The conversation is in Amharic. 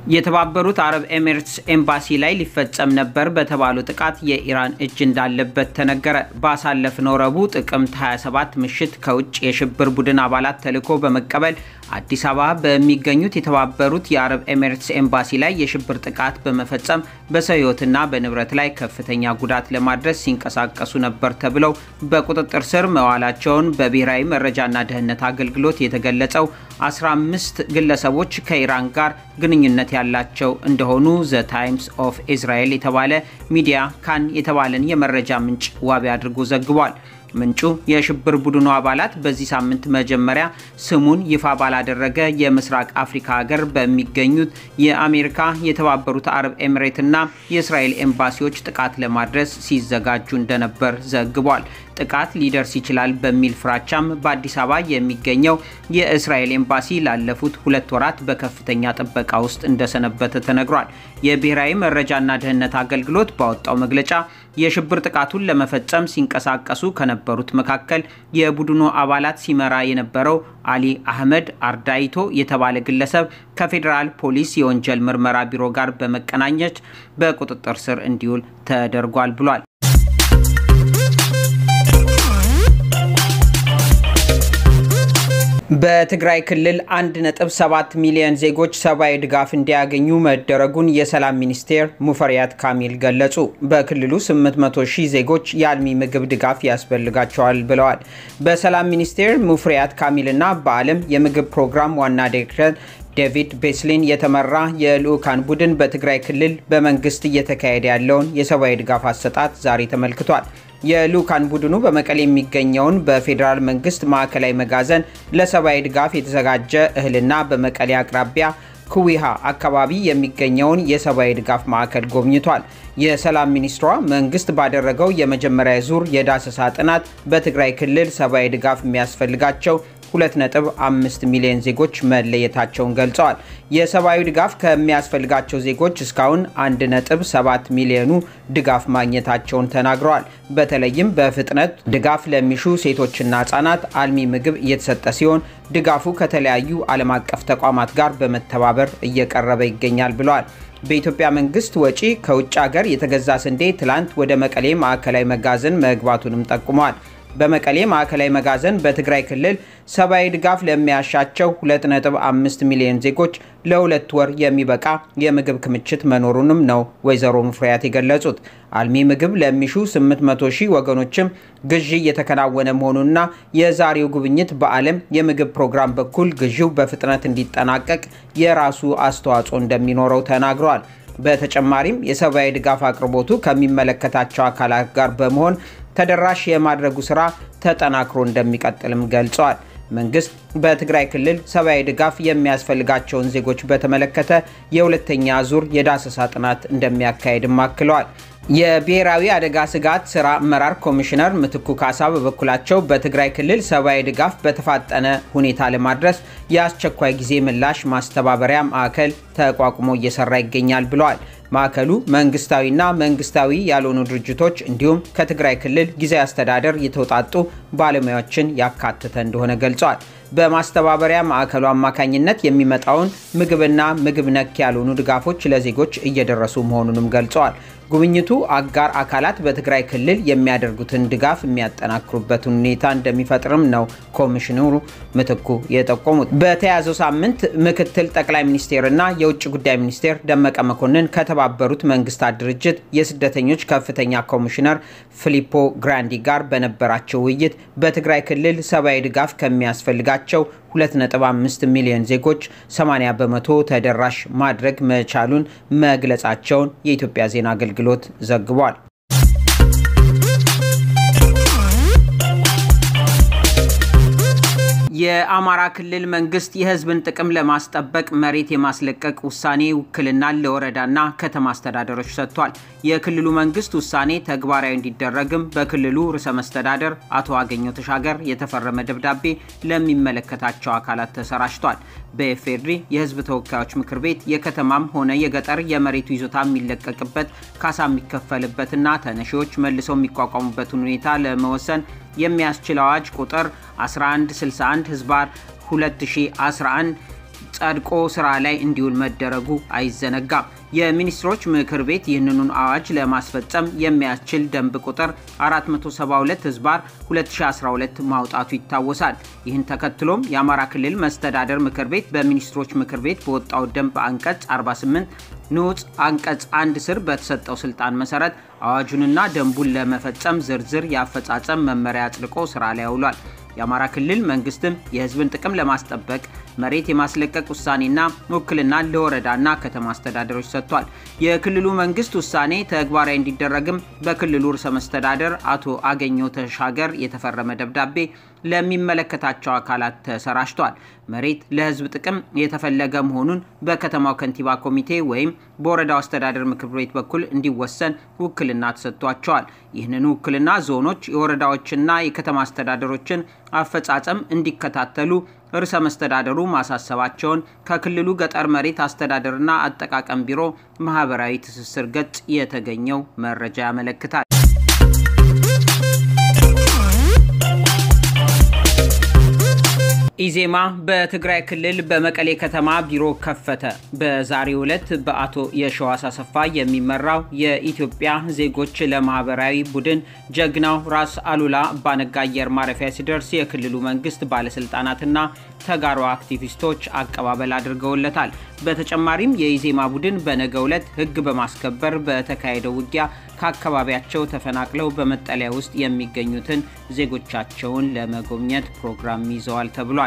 የተባበሩት አረብ ኤሚሬትስ ኤምባሲ ላይ ሊፈጸም ነበር በተባለው ጥቃት የኢራን እጅ እንዳለበት ተነገረ። ባሳለፍነው ረቡዕ ጥቅምት 27 ምሽት ከውጭ የሽብር ቡድን አባላት ተልዕኮ በመቀበል አዲስ አበባ በሚገኙት የተባበሩት የአረብ ኤሚሬትስ ኤምባሲ ላይ የሽብር ጥቃት በመፈጸም በሰው ሕይወትና በንብረት ላይ ከፍተኛ ጉዳት ለማድረስ ሲንቀሳቀሱ ነበር ተብለው በቁጥጥር ስር መዋላቸውን በብሔራዊ መረጃና ደህንነት አገልግሎት የተገለጸው 15 ግለሰቦች ከኢራን ጋር ግንኙነት ያላቸው እንደሆኑ ዘ ታይምስ ኦፍ ኢዝራኤል የተባለ ሚዲያ ካን የተባለን የመረጃ ምንጭ ዋቢ አድርጎ ዘግቧል። ምንጩ የሽብር ቡድኑ አባላት በዚህ ሳምንት መጀመሪያ ስሙን ይፋ ባላደረገ የምስራቅ አፍሪካ ሀገር በሚገኙት የአሜሪካ፣ የተባበሩት አረብ ኤሚሬትና የእስራኤል ኤምባሲዎች ጥቃት ለማድረስ ሲዘጋጁ እንደነበር ዘግቧል። ጥቃት ሊደርስ ይችላል በሚል ፍራቻም በአዲስ አበባ የሚገኘው የእስራኤል ኤምባሲ ላለፉት ሁለት ወራት በከፍተኛ ጥበቃ ውስጥ እንደሰነበተ ተነግሯል። የብሔራዊ መረጃና ደህንነት አገልግሎት ባወጣው መግለጫ የሽብር ጥቃቱን ለመፈጸም ሲንቀሳቀሱ ከነበሩት መካከል የቡድኑ አባላት ሲመራ የነበረው አሊ አህመድ አርዳይቶ የተባለ ግለሰብ ከፌዴራል ፖሊስ የወንጀል ምርመራ ቢሮ ጋር በመቀናኘት በቁጥጥር ስር እንዲውል ተደርጓል ብሏል። በትግራይ ክልል 1.7 ሚሊዮን ዜጎች ሰብአዊ ድጋፍ እንዲያገኙ መደረጉን የሰላም ሚኒስቴር ሙፈሪያት ካሚል ገለጹ። በክልሉ 800 ሺህ ዜጎች የአልሚ ምግብ ድጋፍ ያስፈልጋቸዋል ብለዋል። በሰላም ሚኒስቴር ሙፈሪያት ካሚልና በዓለም የምግብ ፕሮግራም ዋና ዲሬክተር ዴቪድ ቤስሊን የተመራ የልዑካን ቡድን በትግራይ ክልል በመንግስት እየተካሄደ ያለውን የሰብአዊ ድጋፍ አሰጣጥ ዛሬ ተመልክቷል። የልዑካን ቡድኑ በመቀሌ የሚገኘውን በፌዴራል መንግስት ማዕከላዊ መጋዘን ለሰብአዊ ድጋፍ የተዘጋጀ እህልና በመቀሌ አቅራቢያ ኩዊሃ አካባቢ የሚገኘውን የሰብአዊ ድጋፍ ማዕከል ጎብኝቷል። የሰላም ሚኒስትሯ መንግስት ባደረገው የመጀመሪያ ዙር የዳሰሳ ጥናት በትግራይ ክልል ሰብአዊ ድጋፍ የሚያስፈልጋቸው 2.5 ሚሊዮን ዜጎች መለየታቸውን ገልጸዋል። የሰብአዊ ድጋፍ ከሚያስፈልጋቸው ዜጎች እስካሁን 1.7 ሚሊዮኑ ድጋፍ ማግኘታቸውን ተናግረዋል። በተለይም በፍጥነት ድጋፍ ለሚሹ ሴቶችና ህጻናት አልሚ ምግብ እየተሰጠ ሲሆን ድጋፉ ከተለያዩ ዓለም አቀፍ ተቋማት ጋር በመተባበር እየቀረበ ይገኛል ብለዋል። በኢትዮጵያ መንግስት ወጪ ከውጭ ሀገር የተገዛ ስንዴ ትላንት ወደ መቀሌ ማዕከላዊ መጋዘን መግባቱንም ጠቁመዋል። በመቀሌ ማዕከላዊ መጋዘን በትግራይ ክልል ሰብአዊ ድጋፍ ለሚያሻቸው 2.5 ሚሊዮን ዜጎች ለሁለት ወር የሚበቃ የምግብ ክምችት መኖሩንም ነው ወይዘሮ ሙፈሪያት የገለጹት። አልሚ ምግብ ለሚሹ 800 ሺህ ወገኖችም ግዢ እየተከናወነ መሆኑና የዛሬው ጉብኝት በዓለም የምግብ ፕሮግራም በኩል ግዢው በፍጥነት እንዲጠናቀቅ የራሱ አስተዋጽኦ እንደሚኖረው ተናግረዋል። በተጨማሪም የሰብአዊ ድጋፍ አቅርቦቱ ከሚመለከታቸው አካላት ጋር በመሆን ተደራሽ የማድረጉ ስራ ተጠናክሮ እንደሚቀጥልም ገልጸዋል። መንግስት በትግራይ ክልል ሰብአዊ ድጋፍ የሚያስፈልጋቸውን ዜጎች በተመለከተ የሁለተኛ ዙር የዳሰሳ ጥናት እንደሚያካሄድም አክለዋል። የብሔራዊ አደጋ ስጋት ስራ አመራር ኮሚሽነር ምትኩ ካሳ በበኩላቸው በትግራይ ክልል ሰብአዊ ድጋፍ በተፋጠነ ሁኔታ ለማድረስ የአስቸኳይ ጊዜ ምላሽ ማስተባበሪያ ማዕከል ተቋቁሞ እየሰራ ይገኛል ብለዋል። ማዕከሉ መንግስታዊና መንግስታዊ ያልሆኑ ድርጅቶች እንዲሁም ከትግራይ ክልል ጊዜያዊ አስተዳደር የተውጣጡ ባለሙያዎችን ያካተተ እንደሆነ ገልጸዋል። በማስተባበሪያ ማዕከሉ አማካኝነት የሚመጣውን ምግብና ምግብ ነክ ያልሆኑ ድጋፎች ለዜጎች እየደረሱ መሆኑንም ገልጸዋል። ጉብኝቱ አጋር አካላት በትግራይ ክልል የሚያደርጉትን ድጋፍ የሚያጠናክሩበትን ሁኔታ እንደሚፈጥርም ነው ኮሚሽነሩ ምትኩ የጠቆሙት። በተያዘው ሳምንት ምክትል ጠቅላይ ሚኒስቴርና የውጭ ጉዳይ ሚኒስቴር ደመቀ መኮንን ከተባበሩት መንግስታት ድርጅት የስደተኞች ከፍተኛ ኮሚሽነር ፊሊፖ ግራንዲ ጋር በነበራቸው ውይይት በትግራይ ክልል ሰብአዊ ድጋፍ ከሚያስፈልጋቸው 2.5 ሚሊዮን ዜጎች 80 በመቶ ተደራሽ ማድረግ መቻሉን መግለጻቸውን የኢትዮጵያ ዜና አገልግሎት ዘግቧል። የአማራ ክልል መንግስት የህዝብን ጥቅም ለማስጠበቅ መሬት የማስለቀቅ ውሳኔ ውክልናን ለወረዳና ከተማ አስተዳደሮች ሰጥቷል። የክልሉ መንግስት ውሳኔ ተግባራዊ እንዲደረግም በክልሉ ርዕሰ መስተዳደር አቶ አገኘው ተሻገር የተፈረመ ደብዳቤ ለሚመለከታቸው አካላት ተሰራጭቷል። በኤፌድሪ የህዝብ ተወካዮች ምክር ቤት የከተማም ሆነ የገጠር የመሬቱ ይዞታ የሚለቀቅበት ካሳ የሚከፈልበትና ተነሺዎች መልሰው የሚቋቋሙበትን ሁኔታ ለመወሰን የሚያስችል አዋጅ ቁጥር 1161 ህዝባር 2011 ጸድቆ ስራ ላይ እንዲውል መደረጉ አይዘነጋም። የሚኒስትሮች ምክር ቤት ይህንኑን አዋጅ ለማስፈጸም የሚያስችል ደንብ ቁጥር 472 ህዝባር 2012 ማውጣቱ ይታወሳል። ይህን ተከትሎም የአማራ ክልል መስተዳደር ምክር ቤት በሚኒስትሮች ምክር ቤት በወጣው ደንብ አንቀጽ 48 ንዑስ አንቀጽ አንድ ስር በተሰጠው ስልጣን መሰረት አዋጁንና ደንቡን ለመፈጸም ዝርዝር የአፈጻጸም መመሪያ አጽድቆ ስራ ላይ አውሏል። የአማራ ክልል መንግስትም የህዝብን ጥቅም ለማስጠበቅ መሬት የማስለቀቅ ውሳኔና ውክልና ለወረዳና ከተማ አስተዳደሮች ሰጥቷል። የክልሉ መንግስት ውሳኔ ተግባራዊ እንዲደረግም በክልሉ ርዕሰ መስተዳደር አቶ አገኘው ተሻገር የተፈረመ ደብዳቤ ለሚመለከታቸው አካላት ተሰራጭቷል። መሬት ለህዝብ ጥቅም የተፈለገ መሆኑን በከተማው ከንቲባ ኮሚቴ ወይም በወረዳው አስተዳደር ምክር ቤት በኩል እንዲወሰን ውክልና ተሰጥቷቸዋል። ይህንን ውክልና ዞኖች፣ የወረዳዎችና የከተማ አስተዳደሮችን አፈጻጸም እንዲከታተሉ ርዕሰ መስተዳደሩ ማሳሰባቸውን ከክልሉ ገጠር መሬት አስተዳደርና አጠቃቀም ቢሮ ማህበራዊ ትስስር ገጽ የተገኘው መረጃ ያመለክታል። ኢዜማ በትግራይ ክልል በመቀሌ ከተማ ቢሮ ከፈተ። በዛሬው ዕለት በአቶ የሸዋስ አሰፋ የሚመራው የኢትዮጵያ ዜጎች ለማህበራዊ ቡድን ጀግናው ራስ አሉላ አባነጋ አየር ማረፊያ ሲደርስ የክልሉ መንግስት ባለስልጣናትና ተጋሩ አክቲቪስቶች አቀባበል አድርገውለታል። በተጨማሪም የኢዜማ ቡድን በነገው ዕለት ህግ በማስከበር በተካሄደው ውጊያ ከአካባቢያቸው ተፈናቅለው በመጠለያ ውስጥ የሚገኙትን ዜጎቻቸውን ለመጎብኘት ፕሮግራም ይዘዋል ተብሏል።